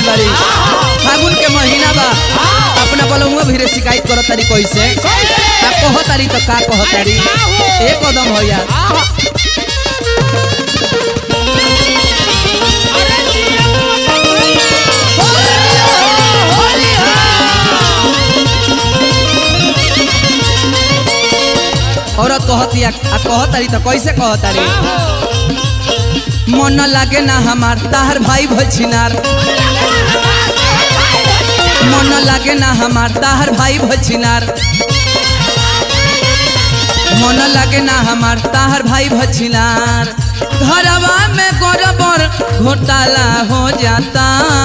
आइल बारी फागुन के महीना बा अपना बलमुआ भी रे शिकायत करत तारी कैसे का कह तारी तो का कह तारी एक कदम हो यार औरत कहती आ कह तारी तो कैसे कह तारी मन लागे ना हमार ताहर भाई भछिनार मन लागे ना हमार ताहर भाई भछिनार मन लागे ना हमार ताहर भाई भछिनार घरवा में गड़बड़ घोटाला हो जाता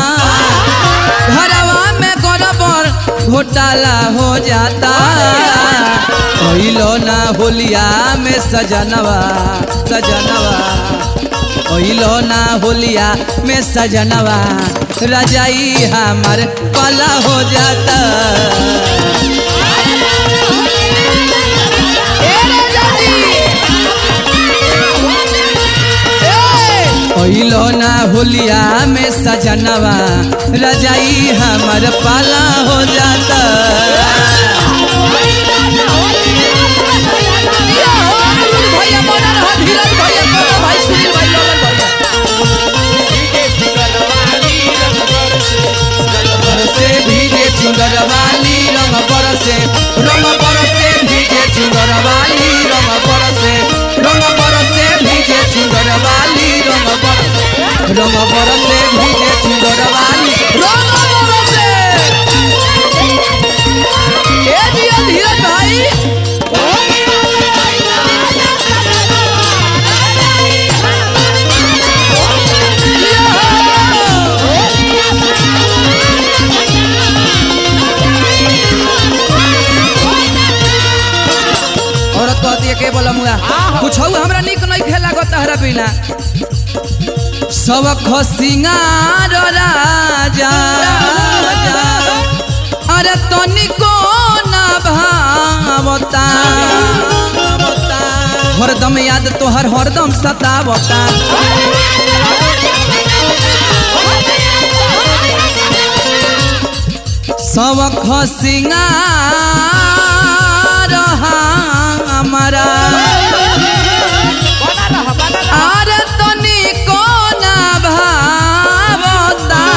घरवा में गड़बड़ घोटाला हो जाता कैलो ना होलिया में सजनवा सजनवा कैलो ना होलिया में सजनवा रजाई हमार पला हो जाता ए राजा जी! कैलो ना होलिया में सजनवा रजाई हमार पाला हो जाता भैया बना रहा धीरज भैया कोनो भाई सुनील भाई ललन भैया से भीगे चुंदर वाली रंग बरसे रंग बरसे भीगे चुंदर वाली रंग बरसे रंग बरसे भीगे चुंदर वाली रंग बरसे रंग बरसे भीगे चुंदर वाली रंग बरसे ए दिया धीरज भाई औरत कहती है के बोला मुआ कुछ हमरा निक नहीं खेला गो तहरा बिना सब खसिंगार राजा अरे तनिको ना भावता हरदम याद तोहर हरदम सतावता सब खसिंगार हमारा अरे तनिको ना भावता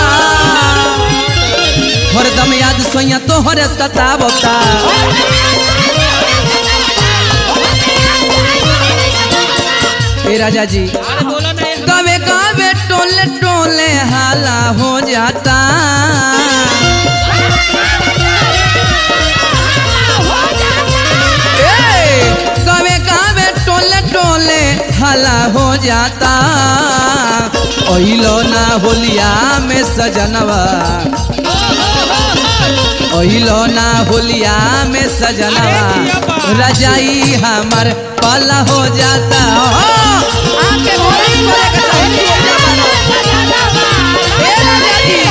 हरदम याद सोया तोहरे सतावता ए राजा जी कवे कवे टोले टोले हाला हो जाता ए, कवे कवे टोले टोले हाला हो जाता ओइलो ना होलिया में सजनवा ओइलो ना होलिया में सजनवा रजाई हमर पाला हो जाता हो, आके घरे घरे के चाहे तू ओइजा बारो। ए राजा जी,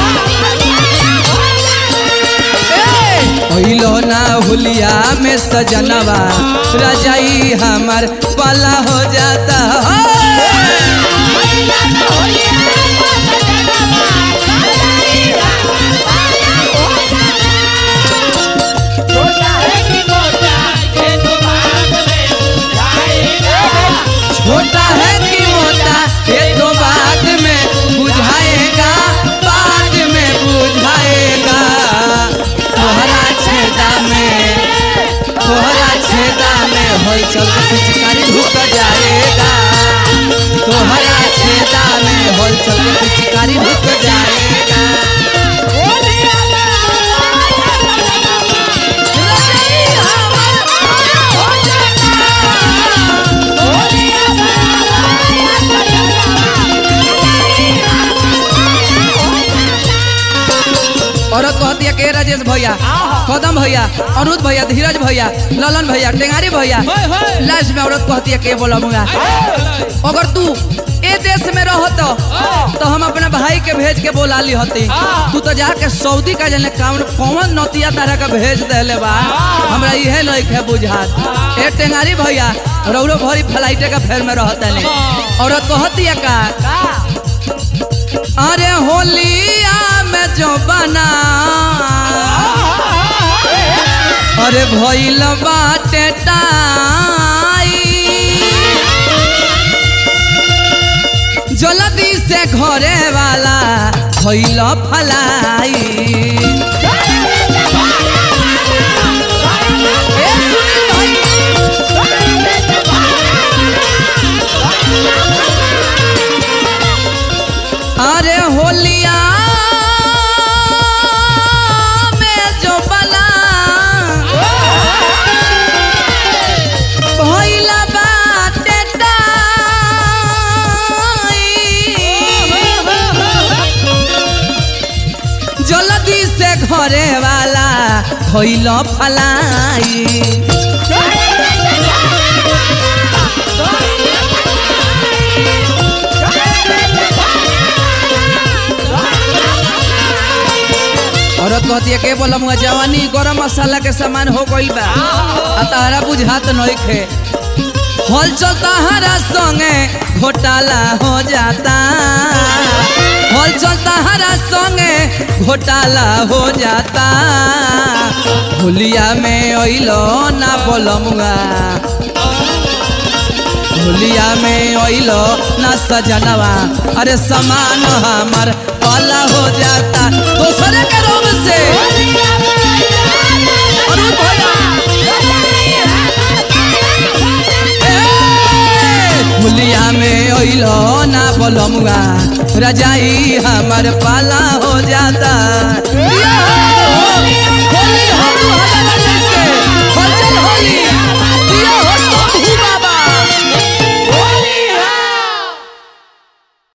ए, ओइलो ना होलिया में सजनवा रजाई हमर पाला हो जाता हो। छोटा है कि मोटा ये तो बाद में बुझाएगा बाद में बुझाएगा तोहरा छेदा में तोहरा छेदा में हलचल के पिचकारी ढुक जाएगा तोहरा छेदा में हलचल के पिचकारी ढुक जाएगा रजाई हमर पाला हो औरत कहती है के राजेश भैया कदम भैया अनुज भैया धीरज भैया ललन भैया टेंगारी भैया लास्ट में औरत कहती है के बोला मुंगा अगर तू ए देश में रहत तो हम अपने भाई के भेज के बोला ली हती तू तो जाके सऊदी का जने कौन कौन नतिया तरह का भेज देले बा हमरा इहे नहीं है बुझात ए टेंगारी भैया रौरो भरी फ्लाइटे का फेर में रहत नहीं औरत कहती है का अरे होलिया में जो बना अरे भइल बाटे टाई जल्दी से घरे वाला भइल फलाई ए सुनील भाई अरे होलिया में जो बना भइला बाटे टाई। जल्दी से घरे वाला भइल फलाई औरत कहती है के बोलम हुआ जवानी गरम मसाला के सामान हो गइल बा आ तारा बुझात नइखे हल चलता हरा संगे घोटाला हो जाता हल चलता हरा संगे घोटाला हो जाता होलिया में अइलो ना बोलमुआ होलिया में अइलो ना सजनवा अरे समान हमार पाला हो जाता दूसरे के रोग से अरे भैया ए, होलिया में अइलो ना बोलमुआ रजाई हमार पाला हो जाता या!